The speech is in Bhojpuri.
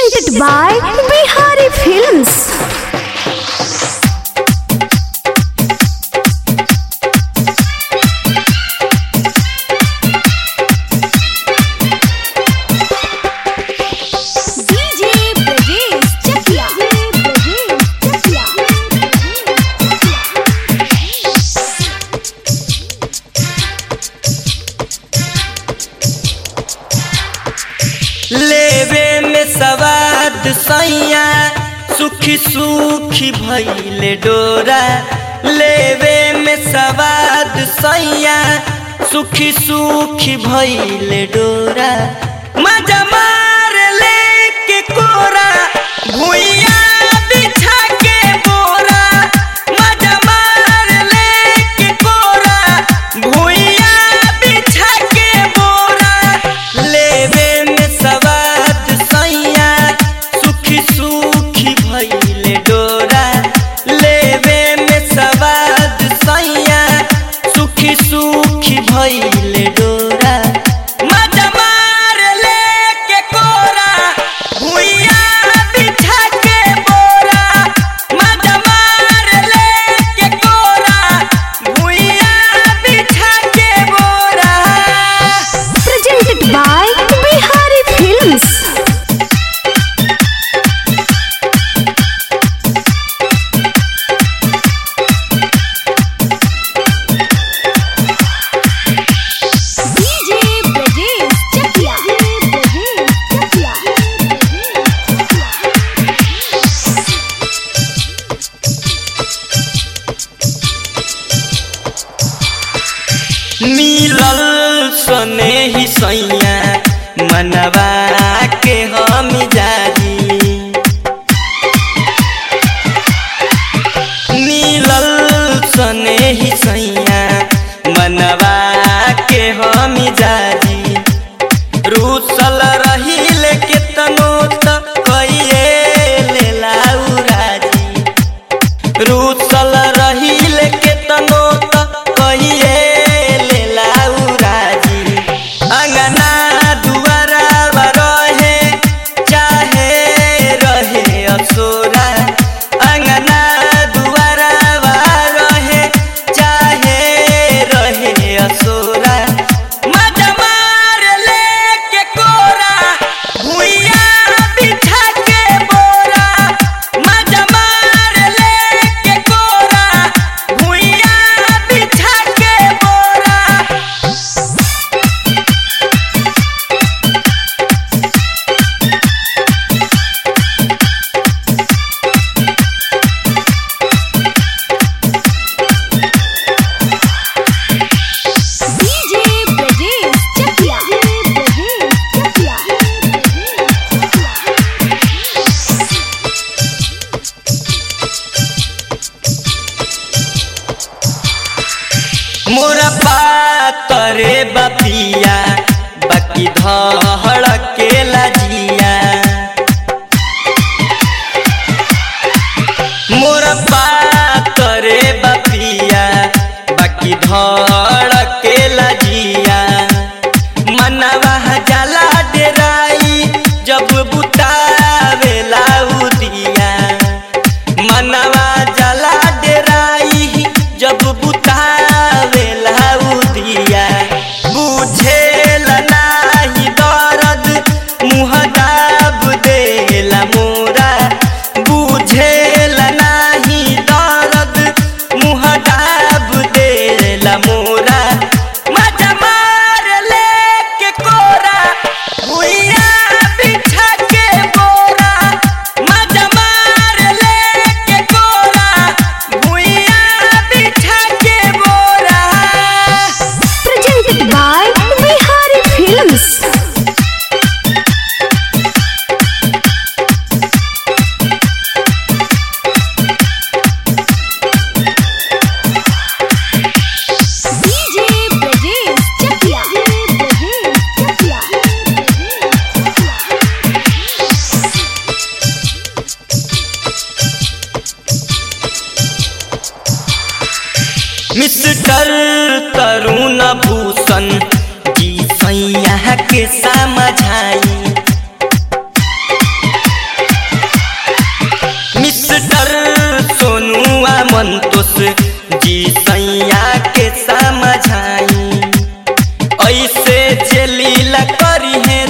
Presented by Bihari Films. DJ Brajesh Chakia. लेवे में सवाद सैया सुखी सुखी भैले डोरा लेवे में सवाद सैया सुखी सुखी भैले डोरा मजा मार ले के कोरा भुइया बिछा के बोरा मजा मार ले के कोरा भुइया बिछा के बोरा लेवे में सवाद सैया सुखी सुखी भैले डोरा लेवे में सवाद सैया सुखी सुखी भैले डोरा मजा मार ले के कोरा भुइया बिछा के बोरा मजा मार ले के कोरा भुइया बिछा के बोरा Presented by Bihari Films. DJ Brajesh Chakia. मिलल सने ही सैया मनवा के हम जारी मिलल सने ही सैया मनवा के हम जारी रूसल रहिल के तनो त कइए लेला उराजी रूसल रहिल के तनो त कहिए लेला उराजी अंगना दुआरा रहे चाहे रहे असोरा अंगना दुआरा रहे चाहे रहे असोरा मजा मार ले के कोरा भुइया बिछा के बोरा मजा मार ले के कोरा भुइया बिछा के बोरा DJ Brajesh Chakia. मोरा पातरे बपिया बाकी धड़ के लजिया मोरा पातरे बपिया बाकी धड़ के लजिया मनवा जाला डेराई जब बुतावेला उदिया मनवा जला डेराई जब बुतावेला उदिया बुझेल नाही दर्द मुँह दाब देला मोरा बुझेल नाही दर्द मुँह दाब देला मोरा मजा मार ले के कोरा भुइया बिछा के बोरा मजा मार ले के कोरा भुइया बिछा के बोरा Presented by Bihari Films. DJ Brajesh Chakia. Mister Tarun Bhushan ji सैया के समझाई जे लीला करी है